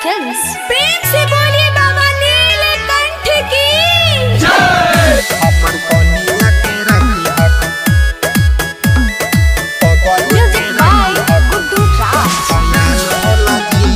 films प्रेम से बोलिए बाबा नीलकंठ की अपन कनिया के रखी हक पगल म्यूजिक बाय गुड्डू राज खयाल होला जी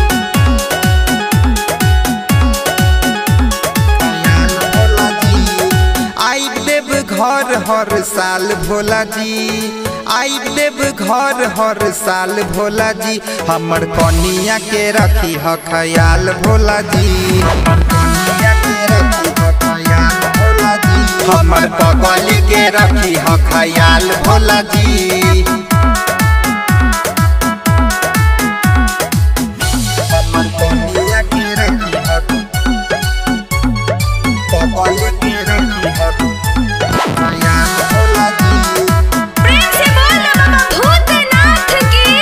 खयाल होला जी आइब देव घर हर साल भोला जी आइब देव घर हर साल भोला जी हमर कनिया के रखी ह खयाल भोला जी हमर कनिया के रखी ह खयाल भोला जी हमर पगल के रखी ह खयाल भोला जी हमर कनिया के रखी ह पगल के रखी ह खयाल भोला जी प्रेम से बोल बाबा भूतनाथ की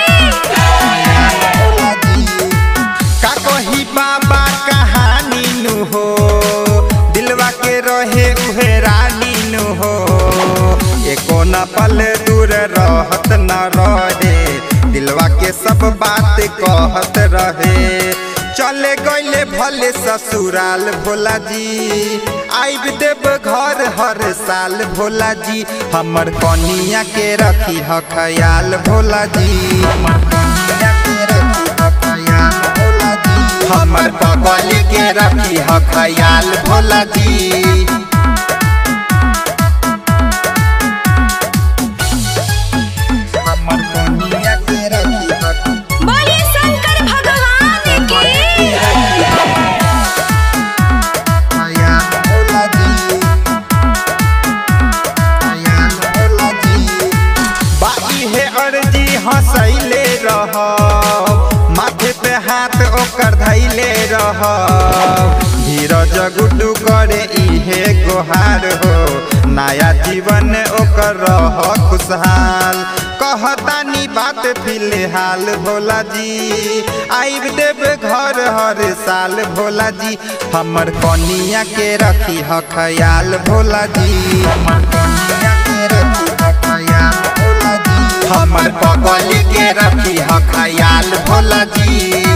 का कही बाबा कहानी नु हो दिलवा के रहे उहे रानी नु हो एको न पल दूर रहत न रहे दिलवा के सब बात कहत रहे चले गईले भले ससुराल भोला जी आइब देव घर हर साल भोला जी हमर कनिया के रखी ह खयाल भोला जी हमर कनिया के रखी ह खयाल भोला जी हमर पगल के रखी ह खयाल भोला जी हमर कनिया के रखी ह बोलिए शंकर भगवान की खयाल भोला जी खयाल भोला जी बाई है अर्जी हंसैले रह माथे पे हाथ ओकर धैले रह धीरज गुड्डू करे इहे गोहार हो नया जीवन ओकर रह खुशहाल कहतानी बात फिलहाल भोला जी आइब देव घर हर साल भोला जी हमर कनिया के रखी ह खयाल भोला जी हमर कनिया के रखी ह खयाल भोला जी हमर पगल के रखी ह खयाल भोला जी